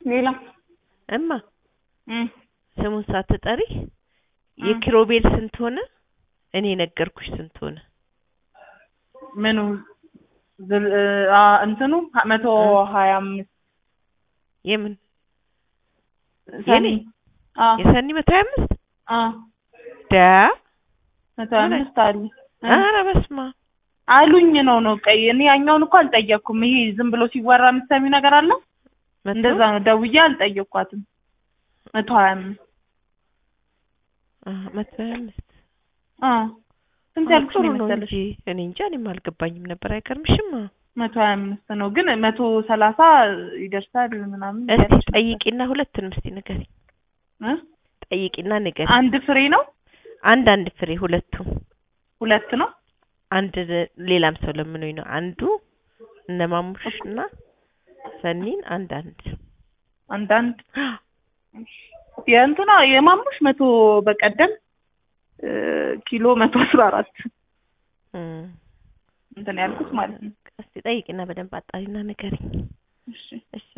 ሌላ እማ እም ስሙን ሳትጠሪ የኪሮቤል ስንት ሆነ? እኔ ነገርኩሽ ስንት ሆነ? ምኑ ዝል- አ እንትኑ መቶ ሀያ አምስት የምን ሰኒ አ የሰኒ መቶ ሀያ አምስት አ ዳ መቶ ሀያ አምስት አሉ እ ኧረ በስመ አብ አሉኝ ነው ነው ቀይ እኔ ያኛውን እኮ አልጠየቅኩም። ይሄ ዝም ብሎ ሲወራ የምትሰሚው ነገር አለ መቶ እንደዛ ነው። ደውዬ አልጠየቅኳትም። መቶ ሀያ አምስት አ መቶ ሀያ አምስት አ ስንት አ ያልኩሽ ጥሩ ነው ነው መሰለሽ? እንጂ እኔ እንጃ እኔም አልገባኝም ነበር። አይገርምሽም? መቶ ሀያ አምስት ነው ግን መቶ ሰላሳ ይደርሳል ምናምን እስቲ እያለች ነበር። ጠይቂና ሁለቱንም እስቲ ንገሪኝ። እ ጠይቂና ንገሪኝ። አንድ ፍሬ ነው አንድ አንድ ፍሬ ሁለቱም ሁለት ነው አንድ ሌላም ሰው ለምኖኝ ነው። አንዱ እነ ማሙሽ እና ሰኒን አንድ አንድ አንዳንድ የእንትና የማሙሽ መቶ በቀደም እ ኪሎ መቶ አስራ አራት እም እንትን ያልኩት ማለት ነው። እስቲ ጠይቂና በደንብ አጣሪና ንገሪኝ። እሺ እሺ